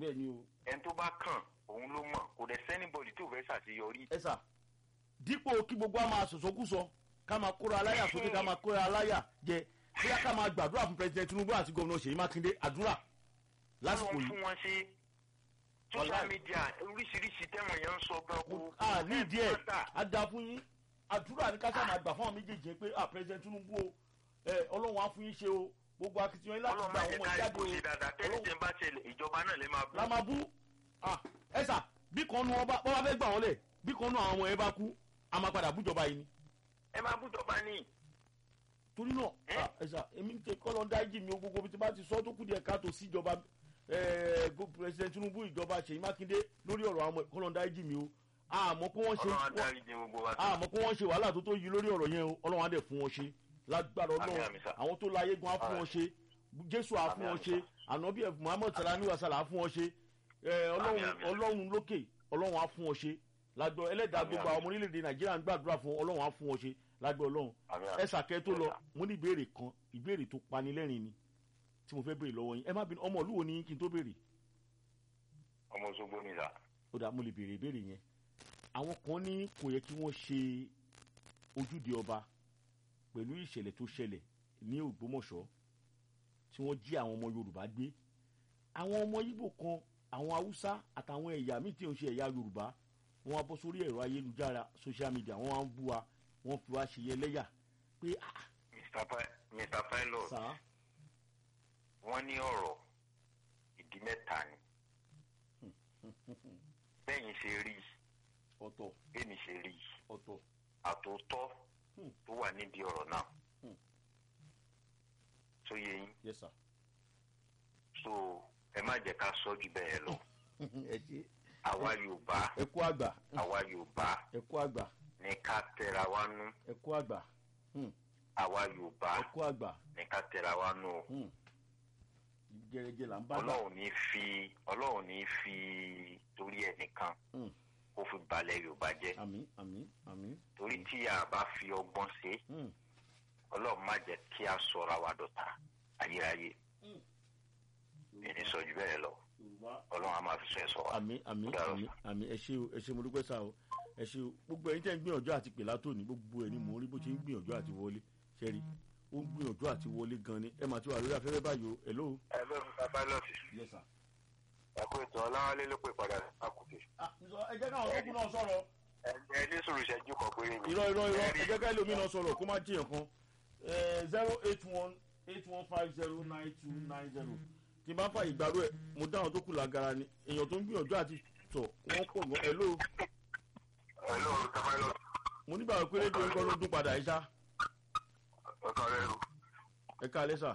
bẹ́ẹ̀ ni o ẹni tó bá kàn òun ló mọ̀ kò dẹ̀ sẹ́nibọ̀dì tó fẹ́ ṣàṣeyọrí. ẹ sà dípò kí gbogbo a máa sọ̀sọ́kúsọ ká máa kóra aláyà sókè ká máa kóra aláyà jẹ bóyá ká máa gbàdúrà fún president tinubu àti gómìnà ṣèyí mákindé àdúrà lásìkò Ọlọ́run yìí fún wọn ṣe social Wàláì. media oríṣiríṣi tẹ́wọ̀n yẹn ń sọ gan kó. a ní ìdí ẹ̀ Mátà. á da fún yín àdúrà ní káṣá máa gbà fún àwọn méjèèjì yẹn pé ah president tinubu o ẹ ọlọ́run á fún yín ṣe o gbogbo akitiyan yín láti Ọlọ́run gba máa àwọn jẹ́ ọmọ ká ìjáde ìbò o ṣe dáadáa tẹ́lẹ̀ Ọlọ́run- tẹ́ ń bá ṣẹlẹ̀ ìjọba náà lè máa bú. la máa bú ah ẹ sà bí kan nu ọba bọ́ba fẹ́ gbà wọ́n lẹ̀ bí kan nu àwọn ọmọ yẹn bá kú a máa padà bújọba yìí ni ẹ máa bú jọba ní. torí náà Eh? ah, ẹ sà èmi ń tẹ kọ́lọ́ dájì mi o gbogbo bí ti bá ti sọ tó kù díẹ̀ káàtó sí ìjọba ẹ go- president tinubu ìjọba ṣèyí mákindé lórí ọ̀rọ̀ àwọn kọ́lọ́ dájì mi o àmọ́ pé wọ́n ṣe Ọlọ́run á wọ́n- dárí jì gbogbo wa. àmọ́ pé wọ́n ṣe wàhálà tó tó yí lórí ọ̀rọ̀ yẹn o ọlọ́run á dẹ̀ fún wọn ṣe lágbára Àmín, ọlọ́run àmín, sà. àwọn tó láyé gan á fún wọn ṣe jésù á fún Àmín, wọn àmín, ṣe sà. ànábì ẹ̀ muhammed salani wasala á fún wọn ṣe ẹ, ọlọ́run Àmín, àmín. ọlọ́run lókè ọlọ́run á fún wọn ṣe lágbọ́ ẹlẹ́dàá Àmín, gbogbo àmín. àwọn ọmọ orílẹ̀-èdè nàìjíríà ń gbàdúrà fún ọlọ́run á fún wọn ṣe lágbọ́ ọlọ́run Àmín, àmín. ẹ sàkẹ́ tó lọ Yes, sir. mo ní ìbéèrè kan ìbéèrè tó panilẹ́rìn ni tí mo fẹ́ béèrè lọ́wọ́ yín ẹ má bínú ọmọ ìlú wo ni kí n tó béèrè ọmọ Òṣogbo ni sà. ó dà mo lè béèrè ìbéèrè yẹn àwọn kan ní kò yẹ kí wọ́n ṣe ojúde ọba pẹ̀lú ìṣẹ̀lẹ̀ tó ṣẹlẹ̀ ní ògbómọ̀ṣọ́ tí wọ́n jí àwọn ọmọ yorùbá gbé àwọn ọmọ ibo kan àwọn haúsá àtàwọn ẹ̀yà míì tí ò ń ṣe ẹ̀yà yorùbá wọ́n á bọ́ sórí ẹ̀rọ ayélujára social media wọ́n á ń bú wa wọ́n fi wá ṣe yẹlẹ́yà pé ah Mr. Pi- Mr. Pilot sà wọ́n ní ọ̀rọ̀ ìdí mẹ́ta ni. bẹ́yìn ṣe rí ọ̀tọ̀ bẹ́ẹ̀ni ṣe rí ọ̀tọ̀ àtòótọ́ Hmm. tó wà nídìí ọ̀rọ̀ náà. Hmm. tó yẹ yín yes sir so ẹ má jẹ́ ká sọ jù bẹ́ẹ̀ lọ. ẹ ṣe àwa Yorùbá ẹ kú àgbà àwa Yorùbá ẹ kú àgbà ní ká tẹra wa nú ẹ kú àgbà Hmm. àwa Yorùbá ẹ kú àgbà ní ká tẹra wa nú o. Hmm. jẹrẹjẹ là ń bá gbà ọlọ́run ní fi ọlọ́run ní fi torí ẹnìkan Hmm. kó fi balẹ̀ yorùbá jẹ́ àmì àmì àmì torí tí a bá fi ọgbọ́n ṣe Hmm. ọlọ́run má jẹ́ kí a sọ̀rọ̀ àwa dọ̀tá ayérayé ẹni sọ jù bẹ́ẹ̀ lọ yorùbá ọlọ́run á máa fi sọ ẹ̀ sọ wa. àmì àmì Ó dára àmì sà. àmì ẹ ṣé o ẹ ṣé mo dúpẹ́ sá o ẹ ṣé o gbogbo ẹ̀yin tẹ́ ń gbìyànjú àti pè látòní gbogbo ẹ̀ ni mò ń rí bó ṣe ń gbìyànjú àti wọlé ṣẹ́rí ó ń gbìyànjú àti wọlé gan ni ẹ mà ti wà lórí afẹ́fẹ́ báyìí o hello. ẹ bẹ́ẹ̀ fún kábàlọ́ọ̀sì yes sir. ẹ̀kú ètò ọláwálé ló pè padà àkùkè ẹ jẹ́ káwọn ọkùnrin náà sọ̀rọ̀. ẹ ní sùúrù ìṣẹ́jú kan péré ni. irọ́ irọ́ irọ́ ẹ jẹ́ ká ẹlòmíì náà sọ̀rọ̀ kó má jiyàn kan zero eight one eight one five zero nine two nine zero tí n bá fà ìgbàlú ẹ̀ mo dáhùn tó kù lágara ni èèyàn tó ń gbìyànjú àti tọ̀ wọ́n pọ̀ gan hello ẹ lóòrùn kábàlọ́ọ̀sì mo nígbà pé rédíò nǹkan ló dún padà ẹ̀ ṣá ọ̀tọ̀ rẹ̀ rù. ẹ ká alẹ́ sà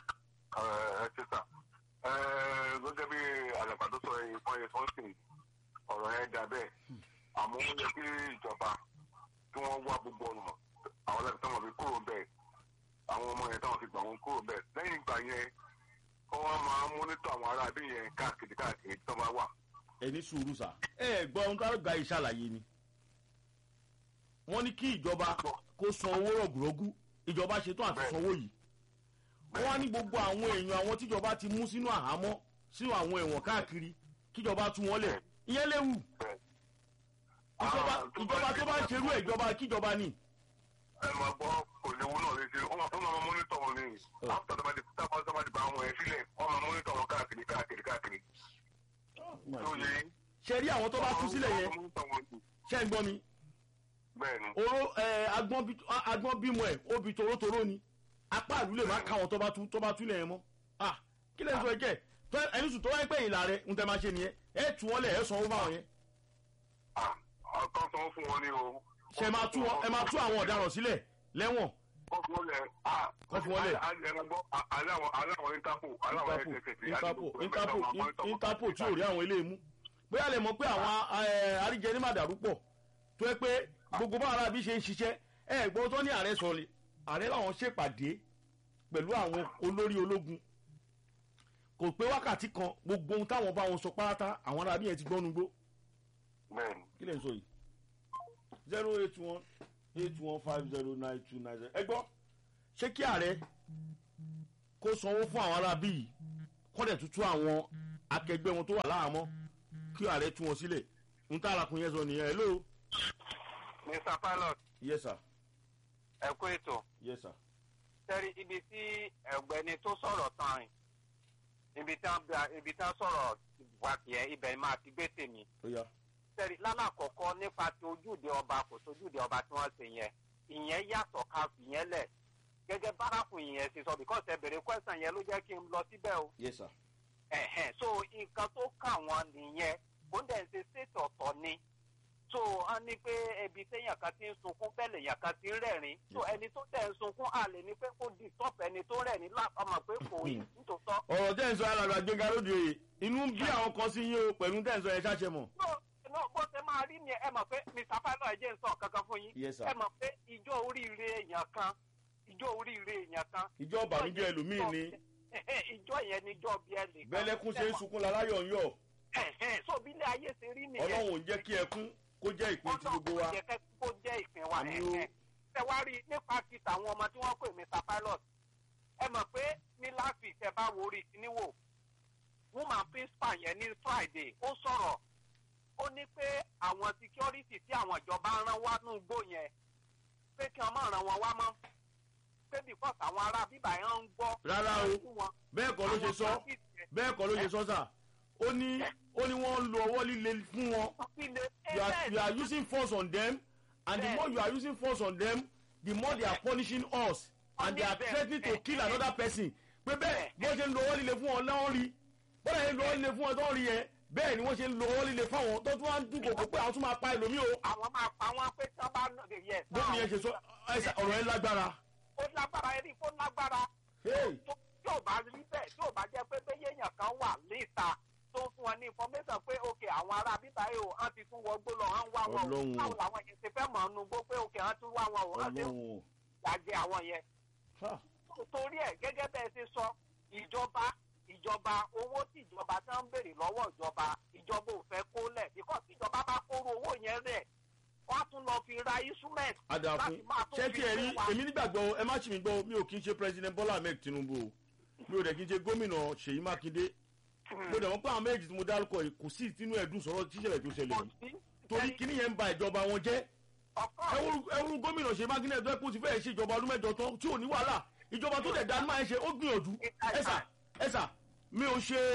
ẹ ti sà gẹ́gẹ́ bí àlàkà tó sọ ìfọ̀n yẹn sọ́ọ̀sì ọ̀rọ̀ yẹn dà bẹ́ẹ̀ àmọ́ ó yẹ kí ìjọba kí wọ́n wá gbogbo ọ̀nà àwọn láti táwọn fi kúrò bẹ́ẹ̀ àwọn ọmọ yẹn táwọn fi gbà wọn kúrò bẹ́ẹ̀ lẹ́yìn ìgbà yẹn kọ́ wọ́n máa mónítọ̀ àwọn ará bí yẹn káàkiri káàkiri tó bá wà. ẹ ní sùúrù sà ẹ gbọ́ ohun tó gba ìṣàlàyé ni wọ́n ní kí ìjọba kó san owó rọ̀gùrọ̀gù ìjọba ṣetán àti sanwó yìí wọ́n wá ní gbogbo àwọn èèyàn àwọn tíjọba ti mú sínú àhámọ́ sínú àwọn ẹ̀wọ̀n káàkiri kíjọba tú wọn lẹ̀ ìyẹn léwu bẹ́ẹ̀. ìjọba Ah, tó ìjọba bá tó bá ń ṣerú ẹ̀ ìjọba kíjọba ni. ẹ máa gbọ́ kò léwu náà léṣe wọ́n máa wọ́n máa mónítọ̀ wọn ní Oh. after tọ́ba ti tábà tọ́ba ti bá àwọn ẹ̀ sílẹ̀ wọ́n máa mónítọ̀ wọn káàkiri káàkiri káàkiri tó yẹ yín. ṣe rí àwọn tó bá tú sílẹ̀ yẹn ṣe ń gbọ́ mi bẹ́ẹ̀ni oró ẹ agbọ́n bí- a- agbọ́n bímọ ẹ̀ ó bi torótoró ni apá ìlú lè má káwọn tó bá tú tó bá tú lẹ̀ yẹn mọ́ ah kí lè sọ ẹ̀jẹ̀ tó ẹni sùn tó wáyé pé ìlà rẹ̀ ń tẹ́ máa ṣe nìyẹn ẹ̀ tú wọn lẹ̀ ẹ̀ sanwó fáwọn yẹn ọkàn sanwó fún wọn ní o. ṣe máa tú wọn ẹ máa tú àwọn ọ̀daràn sílẹ̀ lẹ́wọ̀n kọ́ fún wọn lẹ̀ Kọ́ fún wọn lẹ̀. ẹ̀rọ̀gbọ́ aláwọ̀ aláwọ̀ interpol aláwọ̀ interpol interpol interpol interpol tí ò rí àwọn ilé mú bóyá lè mọ̀ pé àwọn àríjẹ ní màdàrú pọ̀ tó yẹ pé gbogbo bá ara bí ṣe ń ṣiṣẹ́ ẹ gbọ́ tó ní ààrẹ sọ lè ààrẹ làwọn ṣèpàdé pẹ̀lú àwọn olórí ológun kò pé wákàtí kan gbogbo ohun táwọn bá wọn sọ pátá àwọn ará bí yẹn ti gbọ́nu gbó bẹ́ẹ̀ni kí lè ń sọ yìí zero eight one eight one five zero nine two nine zero ẹ gbọ́ ṣé kí ààrẹ kó sanwó fún àwọn ará bí yìí kọ́dẹ̀ tuntun àwọn akẹgbẹ́ wọn tó wà láhàámọ́ kí ààrẹ tú wọn sílẹ̀ ń tá àlàkùn yẹn sọ nìyẹn hello. mr pilot yes sir ẹ kú ètò yes sir sẹ́rí ibi tí ẹ̀gbẹ́ni tó sọ̀rọ̀ tán rìn ibi tí wọ́n ibi tí wọ́n sọ̀rọ̀ wà tiẹ̀ ibẹ̀ máa ti gbé tèmi ó yá sẹ́rí lálàkọ̀kọ́ nípa ti ojúde ọba kò sójúde ọba tí wọ́n ṣe yẹn ìyẹn yàtọ̀ ká fìyẹn lẹ̀ gẹ́gẹ́ bárakùn ìyẹn ṣe sọ because ẹ bèrè question yẹn ló jẹ́ kí n lọ síbẹ̀ o yes sir ẹ̀hẹ̀n so nǹkan tó kà wọ́n nìyẹn ó dẹ̀ ń ṣe ṣètò ọ̀tọ̀ ni so wọ́n ní pé ẹbí téèyàn kan ti ń sunkún bẹ́ẹ̀ lèèyàn kan ti ń rẹ̀rìn so Yes. ẹni tó dẹ̀ ń sunkún àlè ni pé kó di stop ẹni tó rẹ̀rìn lápamọ́ pé kò yí nítòótọ́. ọ̀rọ̀ tẹ́ ń sọ alàgbà gbẹ̀ngà lóde òye inú ń bí àwọn kan sí yín o pẹ̀lú tẹ́ ń sọ ẹ ṣáṣẹ mọ̀. no no bó ṣe máa rí ni ẹ mọ̀ pé mr pilot ẹ jẹ́ ń sọ kankan fún yín yes sir ẹ mọ̀ pé ìjọ oríire èèyàn kan ìjọ oríire èèyàn kan ìjọ ìbànújẹ́ ẹlòmíì ni ìjọ yẹn ni ìjọ bí ẹ lè kan. bẹ́lẹ́kún ṣe ń sunkún láláyọ̀ ń yọ̀ Ẹ̀hẹ̀n, so bí ilé ayé ṣe rí nìyẹn. ọlọ́run ò ń jẹ́ kí ẹkún kó jẹ́ ìpín ti gbogbo wa Ọlọ́run jẹ́ kó jẹ́ ìpín wa Àmì o. ẹ̀hẹ̀n. Ṣé wá rí nípa ti tàwọn ọmọ tí wọ́n pè Mr Pilot? Ẹ mọ̀ pé ní last week ẹ bá wo orí kíníwò. Woman principal yẹn ní Friday ó sọ̀rọ̀. Ó ní pé àwọn security tí àwọn ìjọba rán wá ní igbó yẹn pé kí wọ́n má ràn wọ́n wá mọ́. Pé because àwọn ará bíbá yẹn ń gbọ́. Rárá o. fún wọn. bẹ́ẹ̀ kọ́ ló ṣe sọ Àwọn bandits yẹn, bẹ́ẹ̀ kọ́ ló ṣe sọ sà ó ní ó ní wọ́n ń lo ọwọ́ líle fún wọn wọ́n fi lè- you are Bẹ́ẹ̀ you are ni. using force on them and the Bẹ́ẹ̀. more you are using force on them the more they are punishing us and they are Bẹ́ẹ̀. threatening to kill Bẹ́ẹ̀. another person pé bẹ́ẹ̀ bó ṣe ń lo ọwọ́ líle fún wọn lọ́wọ́ rí bọ́dà yẹn ń lo ọwọ́ líle fún wọn tó ń rí yẹn bẹ́ẹ̀ ni wọ́n ṣe ń lo ọwọ́ líle fáwọn tó tún wá ń dúnkòkò pé àwọn tún máa pa ẹlòmíì o àwọn máa pa wọn pé tí wọn bá nà yẹ. bóun yẹn ṣe sọ ẹsẹ ọ̀rọ̀ yẹn lágbára ó lágbára ẹni kó lágbára. Hey. tó tí ò bá rí bẹ́ẹ̀ tí ò bá jẹ́ pé bẹ́ẹ̀ èèyàn kan wà níta tó ń fún wọn ní information pé ok àwọn ará bíbá yìí o wọ́n ti tún wọgbó lọ wọ́n ń wá wọn o Ọlọ́run o. báwo làwọn yẹn ti fẹ́ mọ̀ ọ́nú gbó pé ok wọ́n tún wá wọn o wọ́n ti ń ọlọ́run o gbàjẹ́ àwọn yẹn. Ha. torí ẹ̀ gẹ́gẹ́ bẹ́ẹ̀ ṣe sọ ìjọba ìjọba owó tí ìjọba tí wọ́n ń béèrè lọ́wọ́ ìjọba ìjọba ò fẹ́ kó lẹ̀ bíkọ́ tí ìjọba bá kóró owó yẹn rẹ̀ wọ́n á tún lọ fi ra instrument adàfin láti máa tún ṣé fi tí ẹ rí gbé wa. èmi nígbàgbọ́ ẹ má ṣì mí gbọ́ mi ò kí ń ṣe president bola ahmed tinubu o mi ò dẹ̀ kí ń ṣe gómìnà ṣèyí mákindé mo dẹ̀ wọ́n pé àwọn méjì tí mo dárúkọ yìí kò sí ìtinú ẹ̀dùn sọ̀rọ̀ tíṣẹ̀lẹ̀ tó ṣẹlẹ̀ yìí torí kíní yẹn ń ba ìjọba wọn jẹ́ ẹwúrú ẹwúrú gómìnà ṣèyí mákindé ẹ̀dọ́ ẹ̀kọ́ ti fẹ́ẹ̀ ṣe ìjọba ọdún mẹ́jọ tán tí ò ní wàhálà ìjọba tó dẹ̀ dánú máa ń ṣe ó gbìyànjú ẹ̀sà ẹ̀sà mi ò ṣe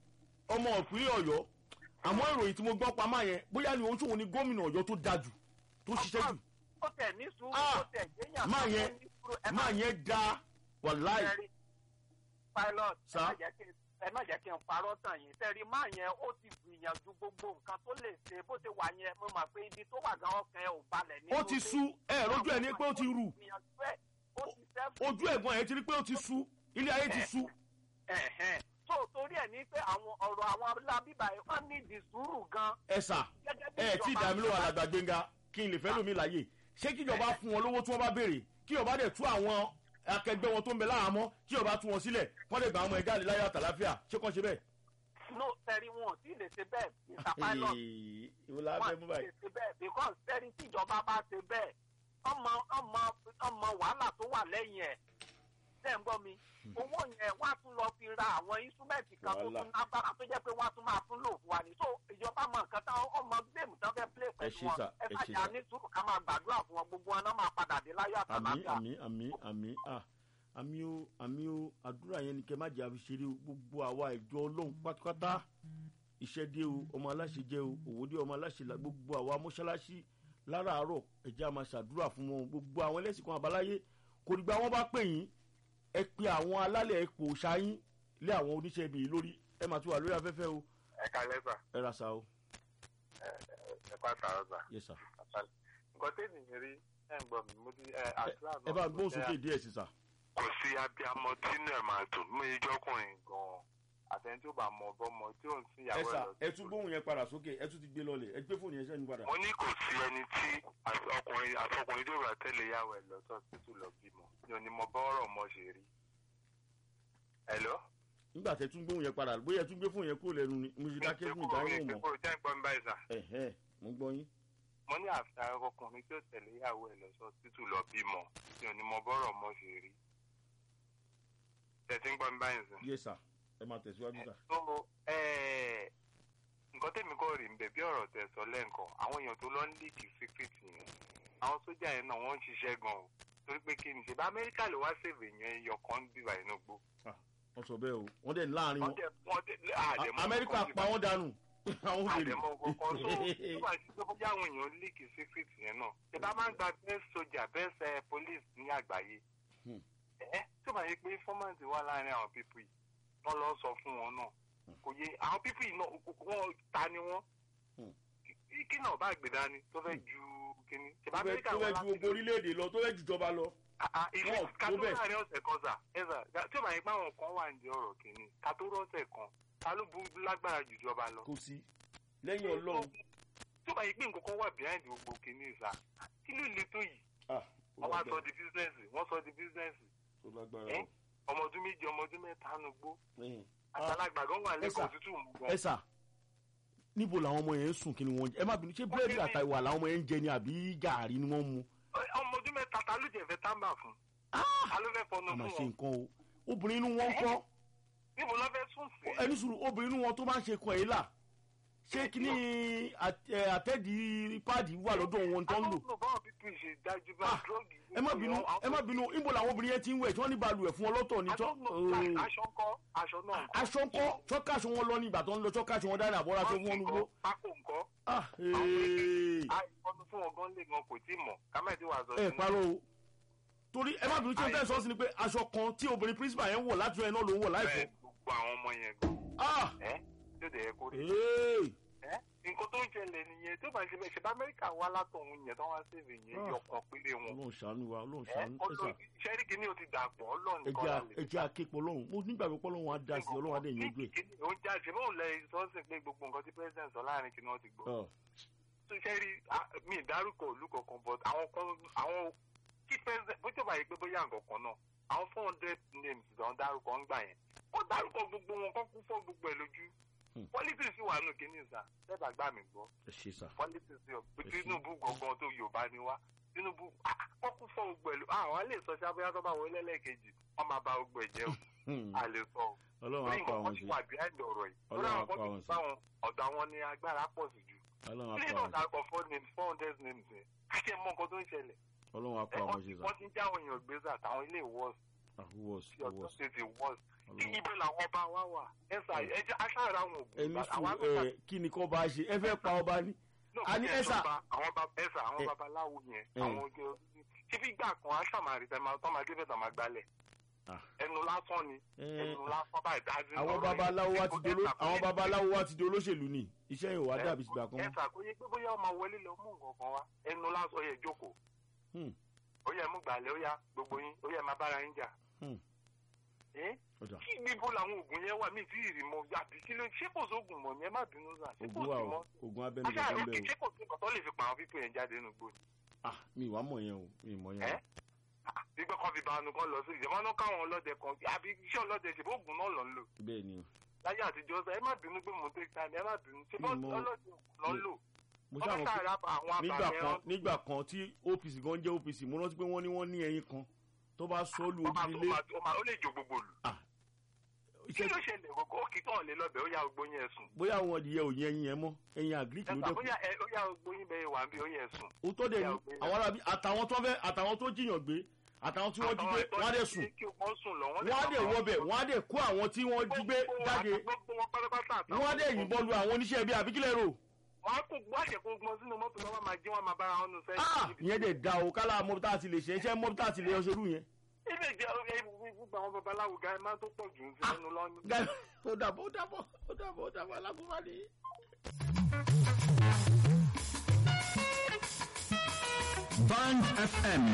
ọmọ ìpínlẹ̀ ọ̀yọ́ àmọ́ ìròyìn tí mo gbọ́ pamọ́ yẹn bóyá ni oṣù òun ni gómìnà ọ̀yọ́ tó dájú tó ṣiṣẹ́ jù ó tẹ̀ ní sùúrù Ah, ó tẹ̀ gbéyàn máa kan yẹn- tó ní sùúrù. ẹ má máa yẹn da wàláì jẹ́rí pilot ẹ Sir? má jẹ́ kí n- ẹ má jẹ́ kí n parọ́ tàn yín tẹ́rí máa yẹn ó ti gbìyànjú gbogbo nǹkan tó lè ṣe bó ṣe wà yẹn mo mọ̀ pé ibi tó wà gan ọkàn ẹ̀ ò balẹ̀ nínú ó ti sú ẹ lójú ẹ ní pé ó ti rù gbìyànjú ẹ̀ ó ti sẹ́fù ojú ẹ̀gbọ́n ẹ̀ ti rí pé ó ti sú ilé ayé ti sú ẹ̀hẹ̀n tó torí ẹ̀ ní pé àwọn ọ̀rọ̀ àwọn alábíbà yìí wọ́n ní ìdí sùúrù gan ẹ̀sà gẹ́gẹ́ bí ẹ tí ìjọba ìdààmú ló wà lágbà gbẹ̀ngà kí n lè fẹ́ lómi láàyè ṣé kíjọba fún wọn lówó tí wọ́n bá béèrè kíjọba dẹ̀ tú àwọn akẹgbẹ́ wọn tó ń bẹ láhàámọ́ kíjọba tú wọn sílẹ̀ kọ́ lè gbà àwọn ọmọ ẹ̀dá àlè láyé àtàláfíà ṣé kàn ṣe bẹ́ẹ̀. no tẹ́rí wọn ò tí ì lè ṣe bẹ́ẹ̀ mr pilot ìwọ la fẹ́ mú wọn báyìí. ti ṣe bẹ́ẹ̀ because tẹ́rí tí ìjọba bá ṣe bẹ́ẹ̀ ọmọ ọmọ ọmọ wàhálà tó wà lẹ́yìn ẹ̀ ṣe ń gbọ́ mi owó yẹn wọ́n á tún lọ fi ra àwọn instrument kan tó Wàhálà. tún lágbára tó jẹ́ pé wọ́n á tún máa tún lò fún wa ní so ìjọba mọ nǹkan tán ọmọ géèmù tán fẹ́ play pẹ̀lú ṣé wọn sà, ẹ ẹ má ṣé jà sà. ní sùúrù ká máa gbàdúrà fún wọn gbogbo wọn náà máa padà dé láyọ̀ àmì àtàlàfíà àmì àmì àmì à àmì o àmì o àdúrà yẹn ni kẹ má jẹ àfiṣeré o gbogbo àwa ìjọ ọlọ́run pátápátá iṣẹ́ dé o ọmọ aláṣẹ jẹ́ o òwò dé ọmọ aláṣẹ la gbogbo àwa mọ́ṣáláṣí láràárọ̀ ẹ̀jẹ̀ a máa ṣàdúrà fún wọn gbogbo àwọn ẹlẹ́sìn kan àbáláyé kò dìgbà wọn bá pè yín ẹ pe àwọn alálẹ̀ ipò ṣáyín lé àwọn oníṣẹ́ ibi yìí lórí ẹ máa tún wà lórí afẹ́fẹ́ o ẹ kalẹ́ sà ẹ ra sa o ẹ pàtà ọ̀sà yẹ sà nǹkan tẹ́lẹ̀ mi rí ẹ̀ ń gbọ́ mi mo ti àdúrà ẹ bá gbóhùn sókè díẹ̀ sí sà kò sí abiyamọ tínú ẹ̀ máa dùn mú ijọ́kùnrin gan-an àtẹni tó bá mọ bọ́mọ tí ò ń sin ẹ ìyàwó sà ẹ̀ lọ ẹ tún gbóhùn yẹn padà sókè ẹ tún ti gbé lọlẹ̀ ẹ gbé fóònù yẹn sẹ́ni padà. mo ní kò sí ẹni tí àti ọkùnrin àtọkùnrin tó bá tẹ̀lé ìyàwó ẹ̀ lọ sọ́sítù lọ bímọ ni ò ní mọ bọ́ọ̀rọ̀ ọmọ ṣe rí. ẹ̀lọ́. nígbà tẹ tún gbóhùn yẹn padà bóyá ẹ tún gbé fóònù yẹn kúrò lẹ́nu ni mo ṣe dákẹ́ fún ìdáhùn mọ́ ìgbékúrò jẹ́ ìgbọ́n báyìí sà. ẹ̀hẹ́ mo gbọ́ yín. mo ní àfi ọkùnrin tó tẹ̀lé ìyàwó ẹ̀ lọ sọ́sítù lọ bímọ ni ò ní mọ bọ́ọ̀rọ̀ ọmọ ṣe rí. tẹ̀sí ń gbọ́n báyìí sà. yes sir ẹ máa tẹ̀síwájú sà. so eh, nǹkan tèmi kọ́ rí nbẹ̀ bí ọ̀rọ̀ tẹ̀ sọ lẹ́ǹkan àwọn èèyàn tó lọ ń líìkì síkírìtì yẹn àwọn sójà yẹn náà wọ́n ń ṣiṣẹ́ gan o torí pé kí ni ṣe bá amẹ́ríkà ló wá sèvè yẹn ẹyọ kan ń bíbà inú gbó. wọ́n sọ bẹ́ẹ̀ o wọ́n dẹ̀ láàrin wọ́n wọn dẹ̀ wọ́n dẹ̀ àdèmọ́ amẹ́ríkà pa wọ́n dànù àwọn òbèrè. àdèmọ́ kankan so tó bá ti tó bóyá àwọn èèyàn líìkì síkírìtì yẹn náà ṣe bá máa ń gba best soldier best eh, police ní àgbáyé Hmm. ẹ tó bá yẹ pé informant wà láàrin àwọn pípù yìí wọ́n lọ sọ fún wọn náà kò yé àwọn pípù yìí náà wọ́n ta ni wọ́n Hmm. kí kí náà bá gbé dání tó fẹ́ ju kíní ṣèbá tó fẹ́ amẹ́ríkà tó wọn fẹ́ ju gbogbo orílẹ̀-èdè lọ tó fẹ́ ju ìjọba lọ. ilé wọn ò tó kátó bẹ́ẹ̀. láàrin ọ̀sẹ̀ kan sà ẹ̀sà tí ó bá yẹ pé àwọn kan wà ní ọ̀rọ̀ kíní kátó rọ́ọ̀sẹ̀ kan ta ló bu lágbára jù ìjọba lọ. kò sí lẹ́yìn ọlọ́run. tí ó bá yẹ pé nǹkan kan wà behind gbogbo kíní sà kí ló le tó yìí Ah, ó wọ́n wá lágbára. sọ di bísínẹ́sì wọ́n sọ di bísínẹ́sì ó lágbára ẹ́ o. ọmọ ọdún méjì ọmọ ọdún mẹ́ta nu gbó Ẹ̀hìn. àgbàlagbà gan wà ẹ lẹ́kọ̀ọ́ sà, òtútù mú ẹ gan. sà níbo làwọn ọmọ yẹn ń sùn kí ni wọ́n jẹ ẹ má bínú ṣé búrẹ́dì àtàwà làwọn ọmọ yẹn ń jẹ ni àbí gàárì ni wọ́n ń mu. ọmọ ọdún mẹ́ta ta ló jẹ́ fẹ́ tábà fún Ah! ta ló fẹ́ fọnù a máa fún ṣe wọn nǹkan o obìnrin inú wọn ń kọ́ níbo ló fẹ́ sùn sí. ẹni sùúrù obìnrin inú wọn tó máa ń ṣe kọ èyí là ṣé kíní àt- ẹ, àtẹ́ẹ̀dì páàdì wà lọ́dọ̀ wọn tó ń lò. àwọn ọmọ báwọn pípín ṣe dájú bá Ah, dúrọ́ọ̀gì. ẹ má bínú ẹ má bínú níbo làwọn obìnrin yẹn ti ń wẹ̀ tí wọ́n ní balùwẹ̀ fún ọlọ́tọ̀ ní tọ́. aṣọ ńkọ́ aṣọ náà ńkọ́. aṣọ ńkọ́ ṣọ́kàṣọ wọn lọ ní ìgbà tó ń lọ ṣọ́kàṣọ wọn dáná àbọ̀rọ̀ aṣọ fún wọn nugbó. pákó ńkọ́. Ah, ee. àìsàn fún ọgán lè gan kò tí ì mọ̀ kámẹ́tì wà sọ ẹ parọ́ o torí ẹ má bínú tí o tẹ́ sọ sí ni pé aṣọ kan tí obìnrin principal yẹn ń wọ̀ láti ẹ̀ náà ló ń wọ̀ láìpẹ́. bẹ́ẹ̀ gbogbo àwọn ọmọ yẹn gan. Ah, ẹ́ tó dẹ̀ yẹ kó rí. ee. ẹ́ nǹkan tó ń ṣẹlẹ̀ nìyẹn tó bá ń ṣe bẹ́ẹ̀ ṣe bá amẹ́ríkà wá látọ̀hún yẹn tó wá sèvè yẹn Ah. yọkàn péré wọn. ọlọ́run ṣàánú wa ọlọ́run ẹ́ ṣàánú ẹ̀sà ṣẹ́ríkì ni o ti dàpọ̀ ọlọ́run ẹ̀jẹ̀ kọ́ à- la lè ẹ̀jẹ̀ àképọ̀ ọlọ́run mo nígbàgbọ́ pé ọlọ́run á dá sí ọlọ́run á dẹ̀ yẹn gbé. ó ń jáde bóun lẹ sọ́ọ̀sì pé gbogbo nǹkan tí president sọ láàrin kí ni wọ́n ti gbọ́. Ọ̀, tó ṣe rí ah, mi ìdárúkọ ìlú kankan but àwọn kan àwọn kí president bó jọba yìí pé bóyá nǹkan kan náà àwọn four hundred names ló ń dárúkọ ń gbà yẹn ó dárúkọ gbogbo wọn kó kú fọ́ gbogbo ẹ̀ lójú Hmm. politics wà nù kíní ìsà lẹ́bàá gbà mí gbọ́ ẹ ṣe sà. politics yọ pé Ẹ ṣé. tinubu gangan tó yorùbá ni wá tinubu ah, kó kú fọ́ gbogbo ẹ̀ lójú àwọn lè sọ sábẹ́yà tó bá wọlé lẹ́ẹ̀kejì wọ́n máa ba gbogbo ẹ̀ jẹ́ o Hmm. a lè sọ o ọlọ́run á orí pa nǹkan àwọn kan sí ti wà behind ọ̀rọ̀ yìí Ọlọ́run lórí á àwọn pa kan àwọn tó sí. bá wọn ọ̀dọ̀ àwọn ni agbára pọ̀ sí jù ọlọ́run á ilé pa náà àwọn sí dárúkọ four names four hundred names yẹn káṣí ẹ mọ nǹkan tó ń ṣẹlẹ̀ ọlọ́run á ẹ pa àwọn wọ́n sí ti sà. wọ́n ti ń já àwọn èèyàn gbé sà táwọn ilé wọ́ọ̀sì àwọ̀s tí ọ̀dọ́ àwọ̀s tètè wọ́ọ̀sì ọlọ́run. ibẹ̀ làwọn ọba wa wà ẹ sà ẹ jẹ́ aṣáára àwọn ògùn ẹni àwọn sùn ẹ kí ni kò bá ṣe ẹ fẹ́ pa ọba ní. a ní ẹ sà. àwọn baba ẹ sà àwọn Ẹ. babaláwo yẹn Ẹ. àwọn oge ṣé bí gbà kan aṣàmàrí tẹ máa tọ́ máa débẹ̀ tọ́ máa gbálẹ̀ Ah. ẹnu lásán ni Ẹ, ẹnu lásán báyìí dájú àwọn lọ́rọ̀ babaláwo yìí. wa ti dolo àwọn babaláwo wa ti di olóṣèlú ni iṣẹ́ yìí ò wá dàbí ìgbà kan ẹ mọ́. ṣàkóyè pé bóyá ọmọ wọlé lọ mú nǹkan kan wá ẹnu lásán yẹ jókòó Hmm. ó yẹ mú gbàlẹ́ ó yá gbogbo yín ó yẹ máa bára yín jà. Hmm. Ẹ́, ọjà kí níbo làwọn oògùn yẹn wà mí tí ì rí mọ àbí kí ló ṣé kò sóògùn mọ ni ẹ má bínú sà ṣé kò ogun wa sí o mọ. ogun abẹ́nu aṣáà kankan ló kì bẹ́ẹ̀ ṣé kò sí nǹkan tó lè fi pa àwọn pípọ̀ yẹn jáde nínú gbòòrò. o ah mi ìwà mọ̀ yẹn o mi ì mọ̀ yẹn Ẹ́? gbígbé kan fi banu kan lọ sí ìjọba náà káwọn ọlọ́dẹ kan àbí iṣẹ́ ọlọ́dẹ ṣe bóògùn náà lọ ń lò. o bẹ́ẹ̀ ni o láyé àtijọ́ sọ ẹ má bínú pé mo take time ẹ má bínú ṣé bọ́ Mi mọ- ọlọ́dẹ lọ ń lò. mo wọ́n ṣáà bá mọ̀ pé sàrà àwọn nígbà abàmì kan ẹran nígbà kan tí OPC gan jẹ́ OPC mo rántí pé wọ́n ní wọ́n ní ẹyin kan tó bá sọ ọ́ lu ó máa tó ojúlé máa tó máa ó lè jó gbogbo lù. kí iṣẹ́ ló ṣẹlẹ̀ gbogbo ó kì í tán lé lọ́bẹ̀ ó yá gbogbo yẹn sùn. bóyá àwọn adìyẹ ò yẹ ẹyin yẹn mọ́ ẹyin àgíríkì ló ẹ̀ka dẹ́kun bóyá ẹ ó yá gbogbo yín bẹ́ẹ̀ wà ń bí ó yẹ sùn. òótọ́ dẹ̀ ni Ìyá ògbé àwọn arábí àtàwọn tó fẹ́ àtàwọn tó jiyàn gbé àtàwọn tí wọ́n jí gbé wọ́n á dẹ̀ sùn wọ́n sùn lọ wọ́n á dẹ̀ wọbẹ̀ wọ́n á dẹ̀ kó àwọn tí wọ́n jí gbé jáde gbogbo wọn pátápátá àtàwọn wọ́n á dẹ̀ yìnbọn lu àwọn oníṣẹ́ ibi àbíkílẹ̀ rò wọn á kó wọ́n á ṣe kó gbọ́n sínú mọ́tò náà wọ́n máa jí wọ́n máa bára wọn nù ah sẹ́yìn. ìyẹn dẹ̀ da o kálá mọ́bí tá a ti lè ṣe iṣẹ́ mọ́bí tá a ti lè ṣerú yẹn. ilé ìjẹ gbogbo àwọn babaláwo ga ẹ máa tó pọ̀ jù ú Ah. sínú lọ́nù. Guys, ó dàbọ̀ ó dàbọ̀ ó dàbọ̀ ó dàbọ̀ alágúnbá ni. Band FM